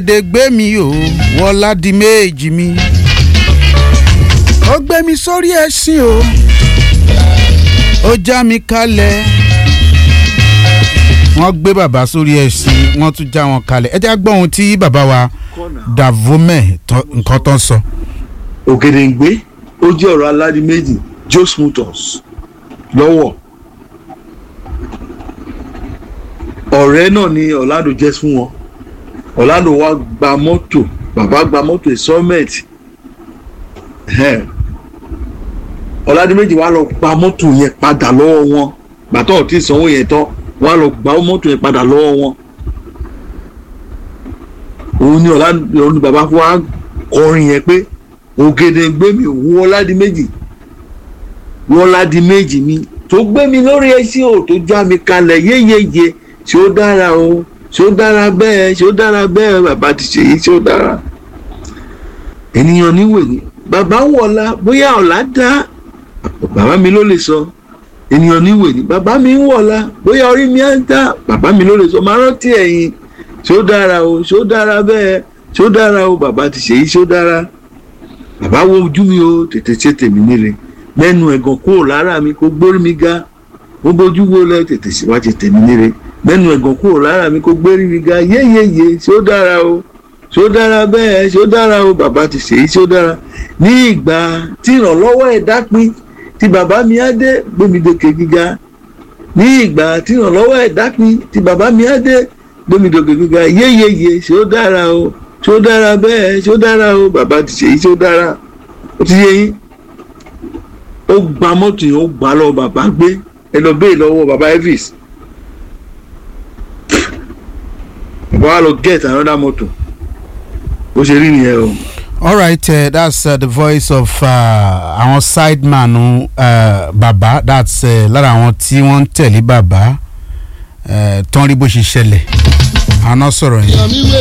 de gbé mi o wọlá di méjì mi ó gbé mi sórí ẹṣin o ó já mi kalẹ̀ wọ́n gbé bàbá sórí ẹṣin wọ́n tún já wọn kalẹ̀ ẹ jẹ́ gbọ́ ohun tí bàbá wa davome nǹkan tó ń sọ. ògèdèǹgbé ó jẹ́ ọ̀rọ̀ aládìí méjì jos motors lọ́wọ́ ọ̀rẹ́ náà ni ọ̀làdò jẹ́ fún wọn ọ̀làdò wa gba mọ́tò bàbá gba mọ́tò installment ọ̀làdì méjì wá lọ gba mọ́tò yẹn padà lọ́wọ́ wọn gbàtọ́ ò tí ì sanwó yẹn tán wá lọ gba mọ́tò yẹn padà lọ́wọ́ wọn òun ni ọ̀làdì òun ni bàbá fún wa kọrin yẹn pé ògèdè gbé mi òun ọ̀làdì méjì ọ̀làdì méjì mi tó gbé mi lórí ẹṣin ò tó já mi kalẹ̀ yéyeye ṣé ó dára o ṣé ó dára bẹ́ẹ̀ ṣé ó dára bẹ́ẹ̀ bàbá ti ṣe yìí ṣé ó dára ènìyàn níwèé bàbá wọ̀la bóyá ọ̀la dá bàbá mi ló lè sọ ènìyàn níwèé ni bàbá mi ń wọ̀la bóyá orí mi á dá bàbá mi ló lè sọ máa rántí ẹ̀yìn ṣé ó dára o ṣé ó dára bẹ́ẹ̀ ṣé ó dára o bàbá ti ṣe yìí ṣé ó dára bàbá wo ojú mi o tètè ṣe tèmi nílé mẹ́nu ẹ̀gàn kúrò lára mi kó gbórí mi ga mo bójú wo lẹ tètè síwájú tèmi nílé mẹ́nu ẹ̀gàn kúrò lára mi kó gbérí mi ga yéyeye ṣé ó dára o ṣé ó dára bẹ́ẹ̀ ṣé ó dára o bàbá ti ṣèyí ṣé ó dára ní ìgbà tí ìrànlọ́wọ́ ẹ̀dá pin tí bàbá mi á dé gbémidòkè gíga ní ìgbà tí ìrànlọ́wọ́ ẹ̀dá pin tí bàbá mi á dé gbémidòkè gíga yéyeye ṣé ó dára o ṣé ó dára bẹ́ẹ̀ ṣé ó dára o bàbá ti ṣèyí ṣé ó dára ó ti yé yín ó gba mọ́tò yẹn ó gbà lọ bàbá gbé ẹ lọ bẹ́ẹ̀ lọ́wọ́ bàbá Elvis bàbá wa lọ get another motor bó ṣe rí nìyẹn o. all right uh, that's uh, the voice of àwọn uh, sideman uh, bàbá that's uh, lára àwọn tí wọ́n ń tẹ̀lé bàbá uh, tán rí bó ṣe ṣẹlẹ̀ àná sọ̀rọ̀ yẹn.